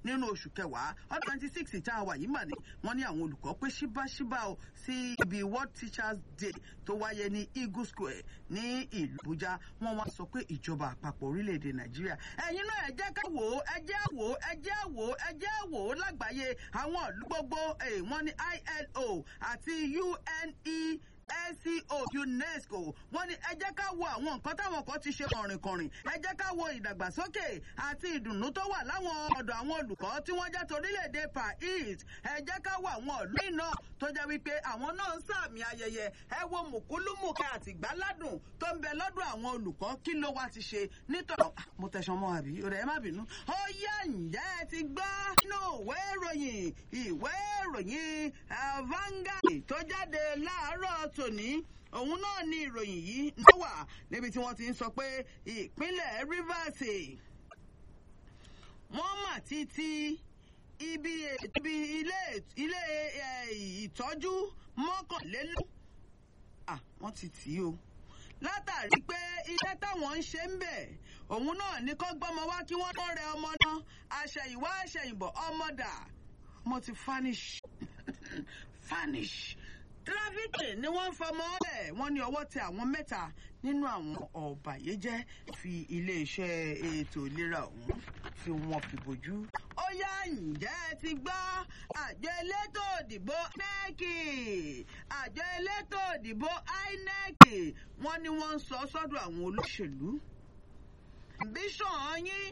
nínú oṣù kẹwàá ọdún twenty six tá a wà yìí mà ní wọ́n ní àwọn olùkọ́ pé ṣíbáṣíbá o sí ibi world teachers day tó wáyé ní eagle square ní ìlú àbújá wọ́n wá sọ pé ìjọba àpapọ̀ orílẹ̀-èdè nàìjíríà ẹ̀yin náà ẹ jẹ́ ká wò ó ẹ jẹ́ wò ó ẹ jẹ́ wò ó ẹ jẹ́ wò ó lágbàáyé àwọn ìlú gbogbo wọ́n ní ilo àti une sco unesco wọ́n ní ẹ jẹ́ ká wo àwọn nǹkan táwọn kan ti ṣe kọ̀rìnkọ̀rìn ẹ jẹ́ ká wo ìdàgbàsókè àti ìdùnnú tó wà láwọn ọ̀dọ̀ àwọn olùkọ́ tí wọ́n jẹ́ torílẹ̀-èdè paris ẹ jẹ́ ká wo àwọn ìlú iná tó jẹ́ wípé àwọn náà ń sàmì ayẹyẹ ẹ wo mùkúlùmùkẹ́ àti ìgbáládùn tó ń bẹ lọ́dọ̀ àwọn olùkọ́ kí ló wá ti ṣe nítorí mo tẹ̀sán mọ́ àbí ọ̀rẹ́ ẹ má bínú ó yá ǹjẹ́ ẹ ti gbọ́ nínú ìwé ìròyìn ìwé ìròyìn Vanguard tó jáde láàárọ̀ tòní òun náà ni ìròyìn yìí ló wà níbi tí wọ́n ti ń sọ pé ìpínlẹ̀ Rivers wọ́n mà ti ti ibi ibi ilé ilé ìtọ́jú mọ́kànlélógún à wọ́n ti tì í o látàrí pé iṣẹ́ táwọn ń ṣe ń bẹ̀ òun náà ní kó gbọ́mọ wá kí wọ́n tó rẹ ọmọ náà àṣẹ̀yìnwá àṣẹ̀yìnbọ̀ ọmọ dà ọmọ ti fanish fanish tírafíkì ni wọ́n ń fọmọ ẹ̀ wọ́n ní ọwọ́ tẹ àwọn mẹ́ta nínú àwọn ọ̀bàyéjẹ́ fi iléeṣẹ́ ètò ìlera ọ̀hún fi wọ́n fi bójú. ó yá ǹjẹ́ ẹ ti gbọ́ àjọ elétò òdìbò inec àjọ elétò òdìbò inec wọ́n ní wọ́n ń sọ sọ́dọ̀ àwọn olóṣèlú. ambition yín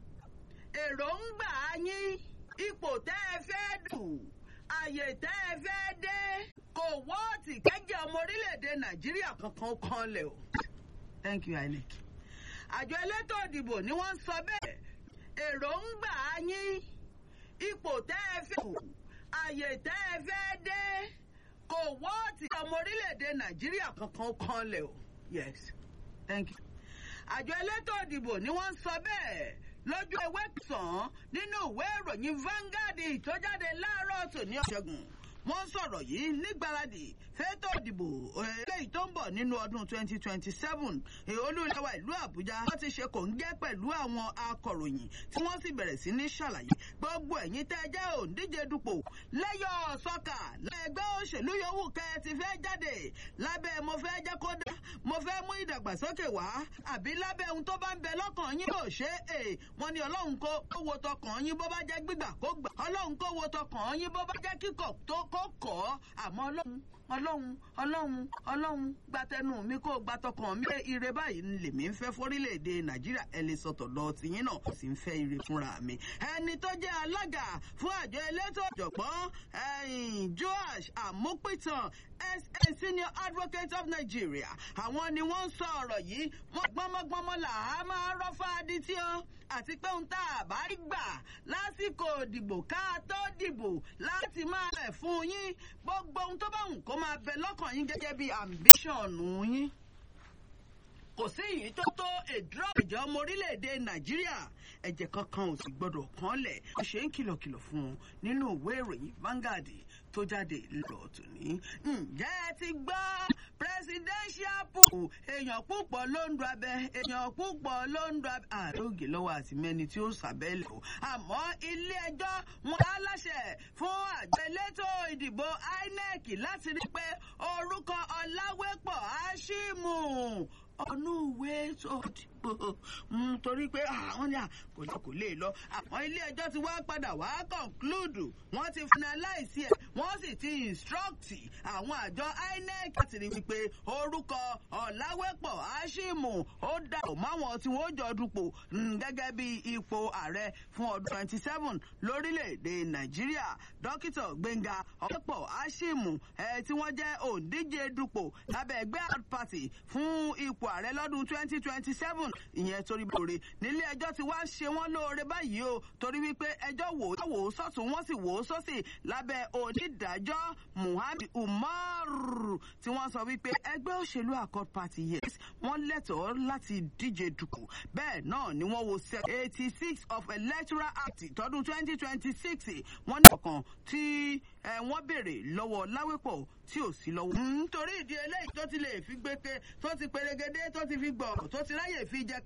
èròǹgbà yín ipò tẹ́ ẹ fẹ́ dùn àyè tẹ́ ẹ fẹ́ dé kò wọ́ọ̀tì kẹ́jẹ́ ọmọ orílẹ̀-èdè nàìjíríà kankan kan lẹ̀ o. thank you inec. àjọ elétò ìdìbò ni wọ́n ń sọ bẹ́ẹ̀ èròǹgbà yín ipò tẹ́ ẹ fẹ́ kù àyè tẹ́ ẹ fẹ́ dé kò wọ́ọ̀tì ọmọ orílẹ̀-èdè nàìjíríà kankan kan lẹ̀ o. yes thank you. àjọ elétò ìdìbò ni wọ́n ń sọ bẹ́ẹ̀ lójú ewé sàn nínú ìwé ìròyìn Vanguard tó jáde láàárọ̀ tòní ọ̀ṣẹ́gun wọ́n sọ̀rọ̀ yìí nígbàradì fẹ́tọ̀ ìdìbò eléyìí tó ń bọ̀ nínú ọdún 2027 olúlẹ̀wà ìlú àbújá wọ́n ti ṣe kòńgẹ́ pẹ̀lú àwọn akọ̀ròyìn tí wọ́n sì bẹ̀rẹ̀ sí ní ṣàlàyé gbogbo ẹ̀yin tẹ́ ẹ jẹ́ òǹdíje dupò lẹ́yọ̀ sọ́kà lẹ́gbẹ́ òṣèlú yòówù kẹ́ ẹ ti fẹ́ jáde lábẹ́ mo fẹ́ jẹ́ kó dá mo fẹ́ mú ìdàgbàsókè wá àbí lábẹ́ ohun tó bá ń bẹ lọ́kàn yín kò ṣe é wọ́n ní ọlọ́run kó wo tọkàn yín bó bá jẹ́ gbígbà kó gbà ọlọ́run kó wo tọkàn yín bó bá jẹ́ kíkọ̀ tó kó kọ́ àmọ́ ọlọ́run ọlọ́run ọlọ́run ọlọ́run gbatẹnu mi kó gbatọkàn mi ire báyìí ni lèmi ń fẹ́ fórílẹ̀-èdè nàìjíríà ẹ lè sọ̀tọ̀ lọ tìyín náà sì ń fẹ́ ire fúnra mi. ẹni tó jẹ́ alága fún àjọ elétò ọ̀jọ̀gbọ́n joash amupitan sa senior advocate of nigeria àwọn ni wọ́n ń sọ ọ̀rọ̀ yìí wọ́n gbọ́mọgbọ́mọ là á máa rọ́fà adití ọ́ àti pé ohun tá a bá rí gbà lásìkò ìdìbò ká tó dìbò láti máa rẹ̀ fún yín gbogbo ohun tó bá wù kó máa bẹ lọ́kàn yín gẹ́gẹ́ bí ambition yín kò sí èyí tó tó èdúrà ìjọ ọmọ orílẹ̀-èdè nàìjíríà ẹ̀jẹ̀ kankan ò sì gbọ́dọ̀ kán lẹ̀ ó ṣe ń kìlọ̀kìlọ̀ fún un nínú ìwé ìròyìn Vanguard tó jáde lọ́ọ̀ tòní. ǹjẹ́ ẹ ti gbọ́ presidential pool èèyàn púpọ̀ ló ń do abẹ èèyàn púpọ̀ ló ń do abẹ àrógè lọ́wọ́ àti mẹ́ni tí ó sàbẹ̀lẹ̀ o àmọ́ ilé ẹjọ́ wọn á láṣẹ fún àjọ elétò ìdìbò INEC láti rí pé orúkọ Ọláwépọ̀ Àṣìmù ọ̀nù ìwé tó dìbò torí pé àwọn ní kò lè kò lè lọ àwọn ilé ẹjọ́ ti wá padà wá conclude wọ́n ti finalize ẹ̀ wọ́n sì ti instruct àwọn àjọ INEC láti rí wípé orúkọ ọ̀làwẹ́pọ̀ àṣìmù ó dàpọ̀ máwọn tí wọ́n jọ dupò gẹ́gẹ́ bí ipò ààrẹ fún ọdún twenty seven lórílẹ̀‐èdè nàìjíríà dókítà gbẹ̀ngà ọ̀làwẹ́pọ̀ àṣìmù ẹ̀ tí wọ́n jẹ́ òǹdíje dupò lábẹ́ ẹgbẹ́ party fún ipò ààrẹ lọ́dún twenty twenty seven ìyẹn torí lóore nílé ẹjọ́ ti wá ṣe wọ́n lóore báyìí o torí wípé ẹjọ́ wò ó wò ó sọ́tún wọ́n sì wò ó sọ́sì lábẹ́ onídàájọ́ muhammed umar tí wọ́n sọ wípé ẹgbẹ́ òṣèlú accord party yes wọ́n lẹ́tọ̀ọ́ láti díje dùkù bẹ́ẹ̀ náà ni wọ́n wo sec eighty six of electoral act tọdún twenty twenty six wọ́n ní ọ̀kan tí wọ́n béèrè lọ́wọ́ láwépọ̀ tí ò sí lọ́wọ́. nítorí ìdí eléyìí tó ti lè fi gbé pé tó ti perégedé tó ti fi gbọ̀ tó ti ráyè fi jẹ